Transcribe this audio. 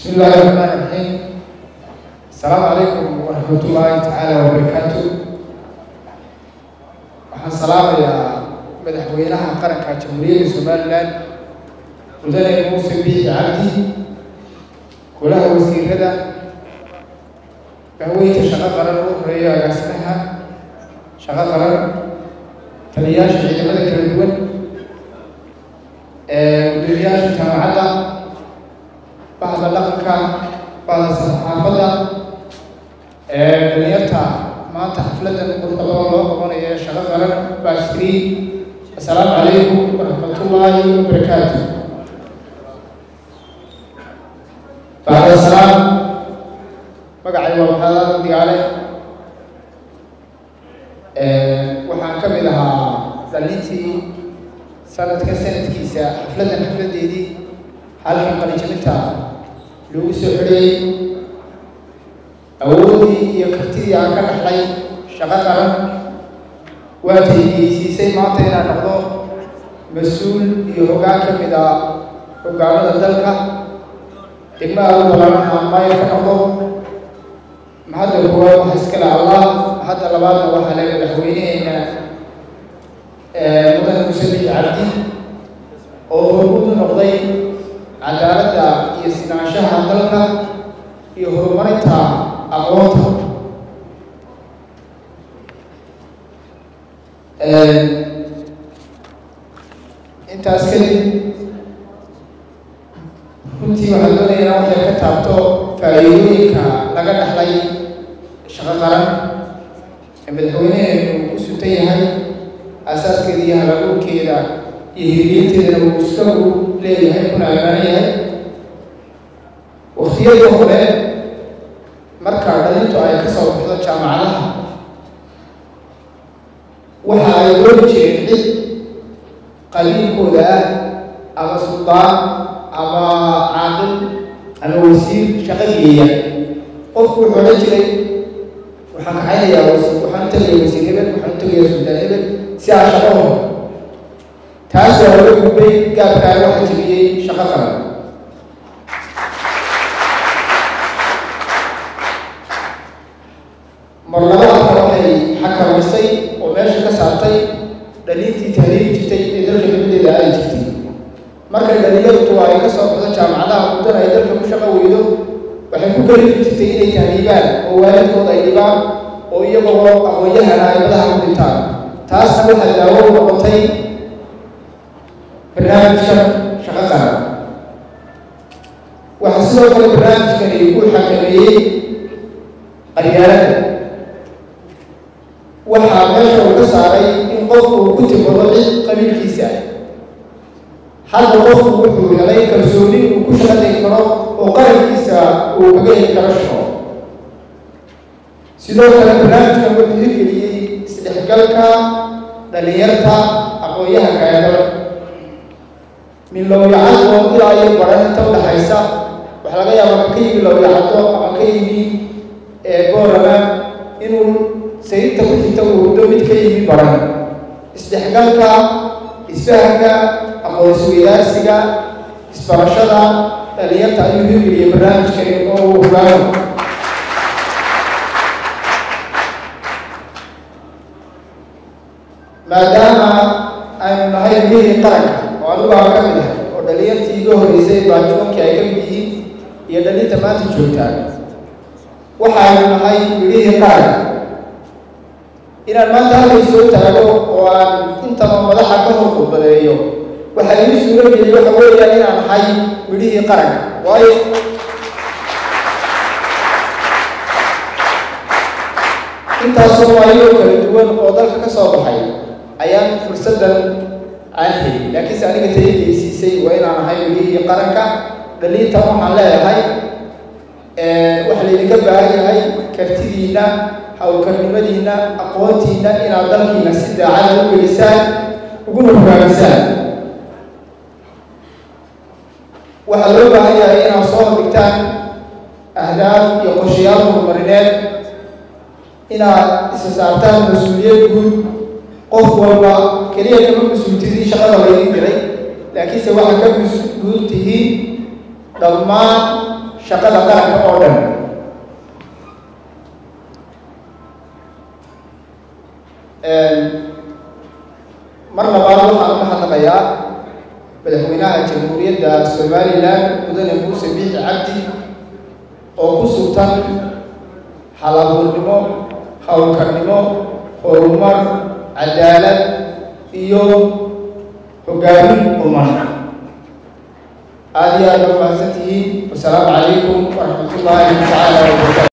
بسم الله الرحمن الرحيم السلام عليكم ورحمة الله تعالى وبركاته waxaan salaamayaa madaxweynaha qaranka jamhuuriyadda somalilan mudane muuse biixi cabdi golaha wasiirada bahweynta shaqo qaran ugu horeeya agaasimaha shaqo qaran taliyayaasha ciidamada kala duwan gudoomiyaasha jaamacadda bahda dhaqanka bahda saxaafadda dhalinyarta maanta xafladan quruxda badan loo qabanayo ee shaqo qaran baskri assalaamu calaykum waraxmatullaahi wabarakaatu bacda salaam magacay waa maxamed digaale waxaan ka mid ahaa dhalintii sanadka sanadkiisa xafladan xafladeedii halkan qalijabinta lagu soo xidhayay awoodii iyo kartidii aan ka dhaxlay shaqo qaran waa taygeysiisay maanta inaan noqdo mas-uul iyo hoggaan ka mid ah hoggaamada dalka degmaha u balaaran aan maayar ka noqdo mahadda koowaad waxa iskale allah mahadda labaadna waxaa le madaxweyneheena mudane muuse biixi cabdi oo hormuud u noqday cadaaladda iyo sinaanshaha dalka iyo horumarinta aqoonta intaas kadib runtii waxaan doonaya inaan waxay ka taabto faa'iidooyinka laga dhaxlay shaqo qaran ee madaxweyneheenu u suntan yahay asaaskeeda iyo halabuurkeeda iyo hirgelinteedana uu isagu leeyahay kuna amaanan yahay waktiyadii hore marka dhalintu ay ka soo baxdo jaamacadaha waxa ay ooli jireen cid qaliilkooda ah ama suldaan ama caaqil ama wasiir shaqo geeya qofku wuxuu odhan jiray waxaan kaxaynayaa wasiir waxaan u tegaya wasiir hebel waxaan u tegaya suldaan hebel si aan shaqo horo taas waa laga gudbay gaabkaana waxa jebiyey shaqo qaran marlabaadka waxay xakamaysay oo meesha ka saartay dhaliintii tahriiri jirtay ee dalka nimadeeda ay jirtay markay dhalinyartu ay ka soo baxdo jaamacadaha muddana ay dalka ku shaqo weydo waxay ku kalifi jirtay inay tahriibaan oo waalidkooda ay dhibaan oo iyagoo aqoon-yahana ay madaxa ku dhintaan taasna waxaa daawo u noqotay barnaamijka shaqo qaran waxaa sidoo kale barnaamijkani uu xakameeyey qaryaalada waxaa meesha uu ka saaray in qofku uu ku timbado cid qabiilkiisa ah hadda qofku wuxuu helay kalsooni uu ku shaqaday karo oo qarankiisa uu kaga heli karo shaqo sidoo kale barnaamijkan wuxuu hirgeliyey isdhexgalka dhalinyarta aqoon-yahanka ee dalka min lowyacadoo ilaa iyo baran inta udhaxaysa waxaa laga yaabaa ka yimi lowyacado ama ka yimi boorama inuu sayidta ku xigta uu hurdo mid ka yimi baran isdhexgalka isfahanka aqoonsi-weydaarsiga isbarashada dhalinyarta ayuu hirgeliyey barnaamijkani oo uu hogaamo maadaama aynu nahay mihii qaranka oo anigu aan ka mid ahay oo dhalinyartii iga horreysay baajuunkii ay ka mid yihiin iyo dhalinta maanta joogtaan waxaanu nahay midhihii qaranka inaan maanta halkay soo taago oo aan intaba madaxa ka hor khudbadeeyo waxaa ii suuro geliyey waxa weeyaan inaan nahay midhihii qaranka waayo intaasoo waayoo kala duwan oo dalka ka soo baxay ayaan fursaddan aan helin laakiinse aniga tayageysiisay waa inaan nahay midhihii qaranka dhaliinta waxaan leeyahay waxaa laydinka baahan yahay kartidiinna hawlkarnimadiinna aqoontiinna inaad dalkiina si daacada u gelisaan uguna hogaamisaan waxaa loo baahan yahay inaad soo hordhigtaan ahdaaf iyo qorshayaal horumarineed inaad isa saartaan mas-uuliyad guud qof walba keliya kama mas-uultidii shaqada laydin diray laakiinse waxaa ka mas-uul tihiin dhammaan shaqada qaranka oo dhan mar labaad waxaan u mahadnaqayaa madaxweynaha jamhuuriyadda somalilan mudane muuse biixi cabdi oo ku sugtan halabuurnimo howlkarnimo horumar cadaalad iyo hogaamin umar aada iyo aada u mahadsan tihiin wasalaamu calaykum waraxmat ullaahi tacaala wabarakatu